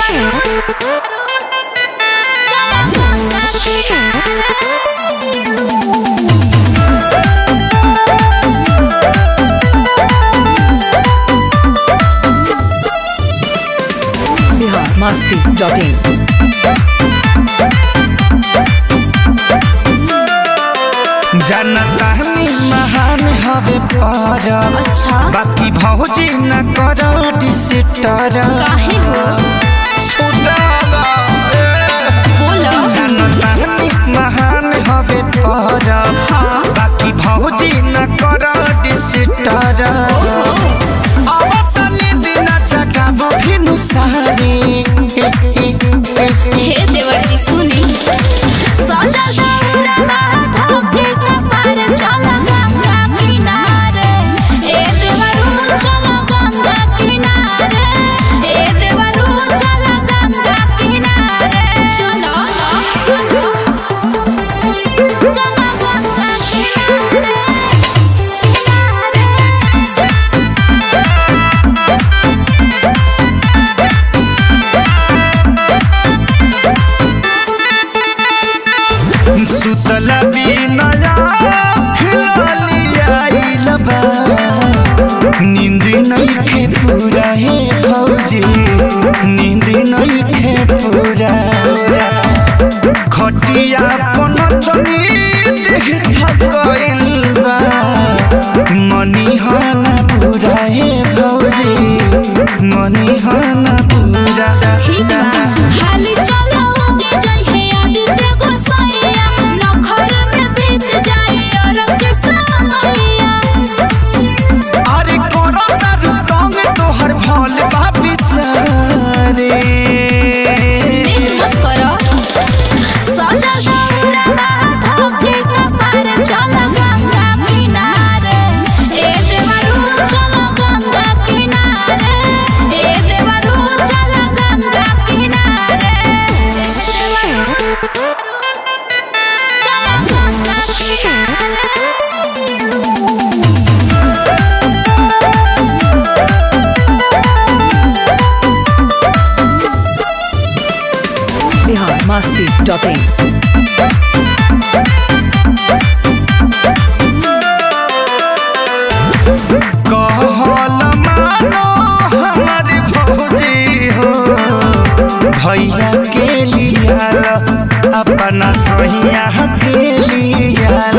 Bihar Masti dot in जनता महान हवे पर अच्छा बाकी भौजी न कर डिसिटर काहे हो बोलो जनता महान हवे पर बाकी भौजी न कर डिसिटर अब तनी दिन जगाब भिनु सारी हे देवर जी सुनी सजल दौड़वा धोखे कपार चल गंगा किनारे ए देवरू चल गंगा किनारे ए देवरू चल गंगा किनारे चलो चलो चल गंगा किनारे सुतल बिनया खिलियाइल बा नींद नइखे पूरा हे भौजी नींद नइखे पूरा खटिया पन चनी देह थकइल बा मनी हना पूरा हे भौजी मनी हना पूरा ठीक बा हाली चलो आगे जाई है आदित्य गोसाइया नखर में बीत जाई और के समैया अरे कोरोना रुकंग तोहर भोल बापी चारे देख मत करो सजल दौड़वा धोखे कपार चल गंगा किनारे ए देवरू चल गंगा किनारे ए देवरू चल गंगा किनारे चल गंगा किनारे बिहार मस्ती डॉट इन कहल मानो हमार भौजी हो भैया के लियाल अपना सोहिया के लियाल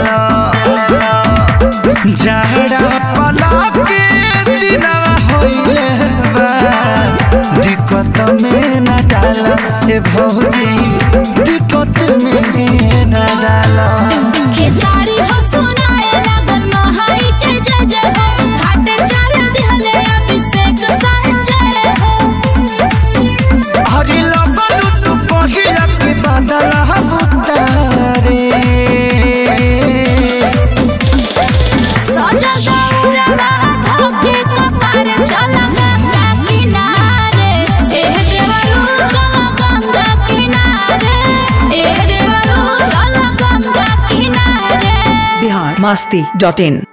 जहरा पला के दिनवा होइले बा दिक्कत में न डाल ए भौजी दिक्कत में न डाल खेसारी हो सुनाए लागल महाई के जय जय हो घाटे चल दिहले अभिषेक संजय हो हरि लगलु तू पहिला के बादल हबुतारे सजा गौरवा धोखे कपार चल गंगा किनारे एह देवरू चल गंगा किनारे एह देवरू चल गंगा किनारे बिहार मस्ती डॉट इन